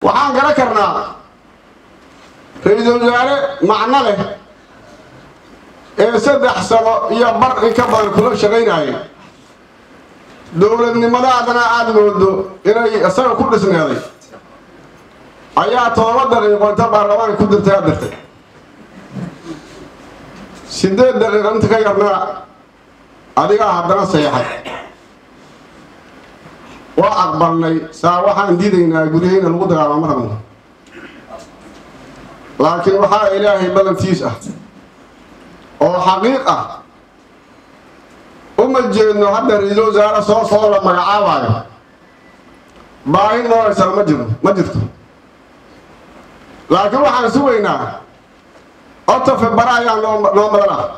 waxaan garan karnaa ra-iisul wasaare macno leh ee saddex sano iyo bar in ka badan kula shaqaynayay dowladnimadaadana aada moodo inay isaga ku dhisneeday ayaa todoba daqiiqo inta baarlamaanka ku dirtay aad dirtay sideed daqiiqo inta ka yarna adigaa haddana seexay waa aqbalnay saa waxaan diidaynaa guryahayna lagu dagaalamo rabno laakiin waxaa ilaahay badantiis ah oo xaqiiq ah uma jeedno hadda ra-iisul wasaare soo soo la magacaabaayo baahi nooraysana ma jiro ma jirto laakiin waxaan sugaynaa otofe bara ayaa noo noo madan ah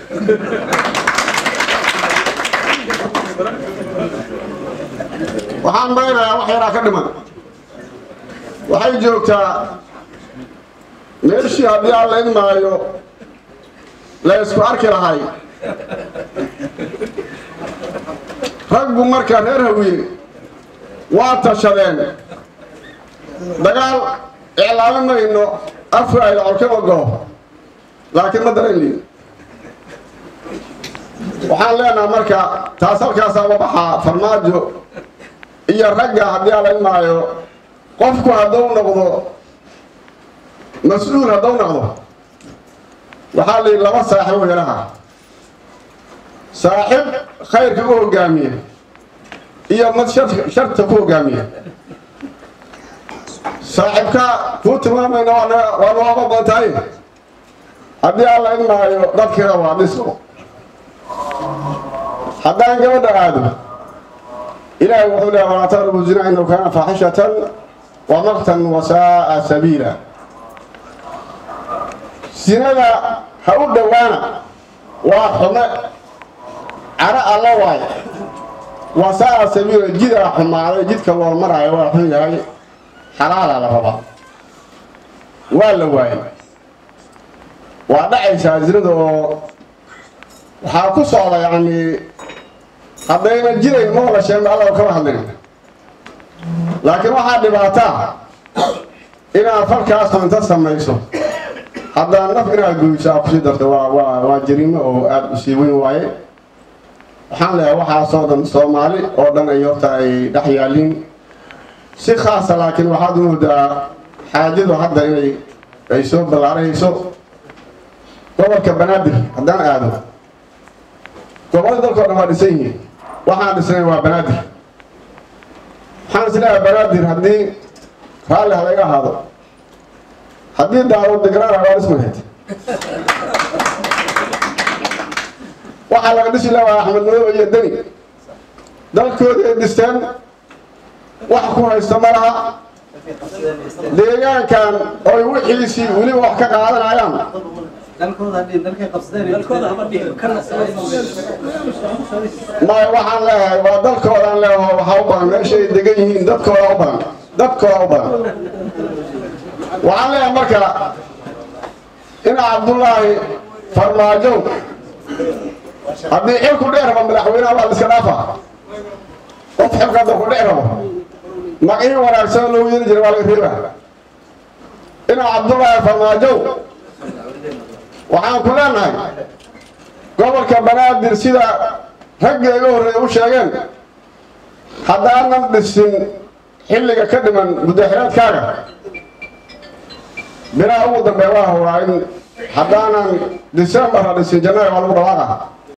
waxaan maraynayaa wax yaraa ka dhiman waxay joogtaa meeshii haddii aan la idmaayo la isku arki lahay raggu marka reer hawiye waa tashadeen dagaal iclaami mayno afka ayda colkama goo laakiin ma daranliin waxaan leenaha marka taas halkaasaa uga baxaa farmaajo iyo ragga haddii aan la idmaayo qofku hadduu noqdo mas-uul hadduu noqdo waxaa la yidhi laba saaxibo yaraha saaxib khayrka u hogaamiya iyo mad sharta ku hogaamiya saaxibka kuu tilmaamayna waa nooga badan tahay haddii aan la idmaayo dadkiina waa dhiso haddaan gabadha aado ilaahay wuxuu leeya walaa taqrabu zina inahu kaana faaxishatan wa maqtan wasaaa sabiila sinada ha u dhowaana waa xume caro alla waayo wasaa sabiila jidaa xumaaday jidka loo maraayo waa xun yahay xalaalaa la rabaa waa la waayay waa dhacaysaa zinada oo waxaa ku socda yacni haddayna jidayn ma wala sheegno alla kama hadlin laakiin waxaa dhibaataa inaad falkaasoo inta samayso haddaan naf inaad goyso aa kusii darto waa waa waa jariimo oo aada u sii weyn waaye waxaan leeyahay waxaasoo dhan soomaali oo dhan ay horta ay dhex yaaliin si khaasa laakiin waxaad u moodaa xaajadu hadda inay ay soo ballaarayso gobolka banaadir haddaan aado gobolada dalkao dhan waa dhisan yihiin waxaan dhisnay waa banaadir waxaan is leeyahay banaadir haddii raalli halayga ahaado haddii daawad degraana waa dhismahayd waxaa laga dhisi lahaa axmed madoobe iyo deni dalkooda ay dhisteen wax ku haysta ma laha deegaankan oy wixiisii weliba wax ka qaadanayaan maya waxaan leeyahay waa dalkoodaan leeyaho waxaa u badan meeshay degan yihiin dadkooda u badan dadkooda u badan waxaan leeyahay marka ina cabdullaahi farmaajow haddii xilku dheer rabo madaxweynaha waa la iska dhaafa qof xilka hadda ku dheer rabo magacii wanaagsan loogu yeeri jiray waa laga reeba ina cabdullaahi farmaajow waxaan ku leenahay gobolka banaadir sida ragga iga horreeya u sheegeen haddaanan dhisin xilliga ka dhiman muddaxiraadkaaga bilaha ugu dambeeya waa howraa in haddaanan december la dhisin jannaari waa lagu dhawaaqa